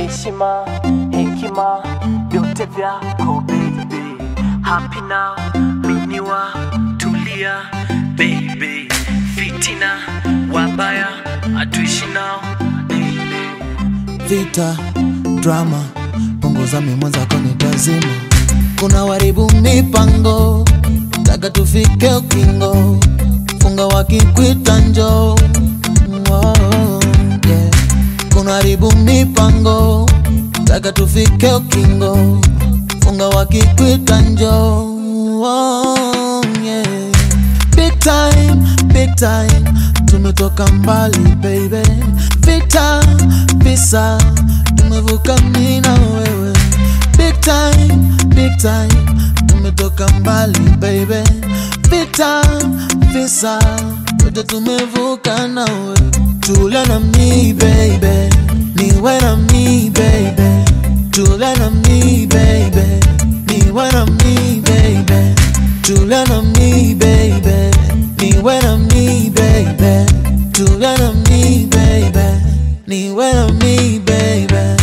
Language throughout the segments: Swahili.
heshima, hekima, vyote vyako baby. Happy now, miniwa, tulia baby. Fitina, wabaya, hatuishi nao baby. vita drama punguza mimwenzako nitazima kuna waribu mipango taka tufike ukingo funga wakikwita njo oh, yeah. kuna waribu mipango taka tufike ukingo funga wakikwita njo oh, yeah. Big time, big time, tumetoka mbali baby. Vita, visa, tumevuka mimi na wewe. Big time, big time, tumetoka mbali baby. Vita, visa, wote tumevuka na wewe. Tulia na mi baby, niwe na mi baby. Tulia na mi baby, niwe na mi baby. Tulia na mi baby, niwe na mi baby. Tulia na mi baby, niwe na mi baby.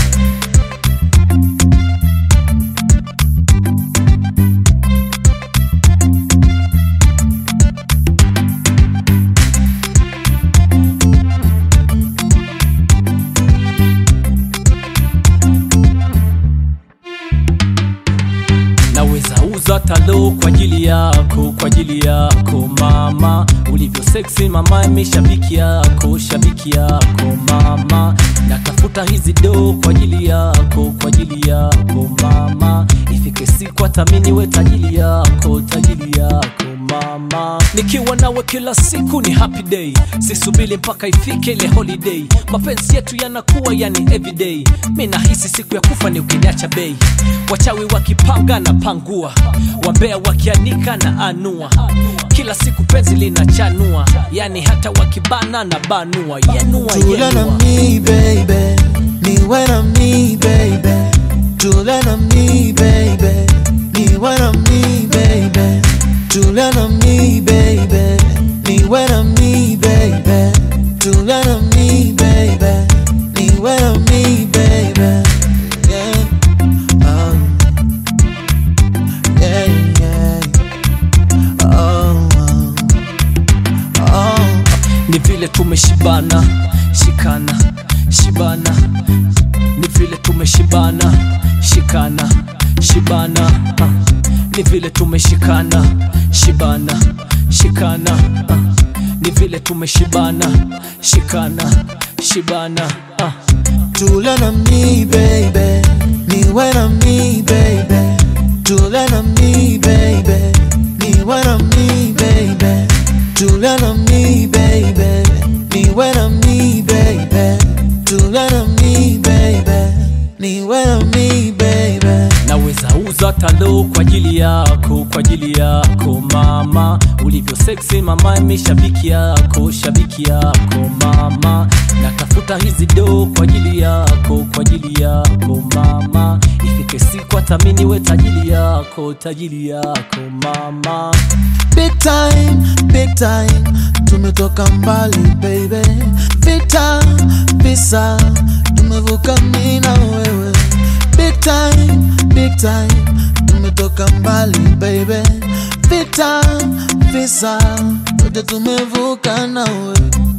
naweza uza talo kwa ajili yako kwa ajili yako mama ulivyo seksi mama mi shabiki yako shabiki yako mama natafuta hizi do kwa ajili yako kwa ajili yako mama ifike siku atamini we tajili yako tajili yako mama nikiwa nawe kila siku ni happy day sisubili mpaka ifike ile holiday mapenzi yetu yanakuwa yani everyday mi nahisi siku ya kufa ni ukiniacha bei wachawi wakipanga na pangua wambea wakianika na anua kila siku penzi linachanua yani hata wakibana na banua yanua Tulia na yanua mi baby, niwe na mi baby. Tulia na mi baby, niwe na mi baby. Tulia na mi baby, niwe na mi baby. Tulia na mi baby, niwe na mi baby. Yeah. Um, yeah, yeah. Oh, oh, oh. ni vile tumeshibana shikana shibana ni vile tumeshibana shikana shibana ah. ni vile tumeshikana shibana shikana ah. ni vile tumeshibana shikana shibana ah. Tulia na mi baby, niwe na mi baby. Tulia na mi baby, niwe na mi baby. Tulia na mi baby, niwe na mi baby. Tulia na mi baby, niwe na mi baby. naweza uza talo kwa ajili yako kwa ajili yako mama ulivyo seksi mama mi shabiki yako shabiki yako mama natafuta hizi do kwa ajili yako kwa ajili yako mama ifike siku atamini we tajili yako tajili yako mama Big time, big time, tumetoka mbali baby. Vita, visa, tumevuka mimi na wewe. Big time, big time, tumetoka mbali baby. Vita, visa, wote tumevuka na wewe.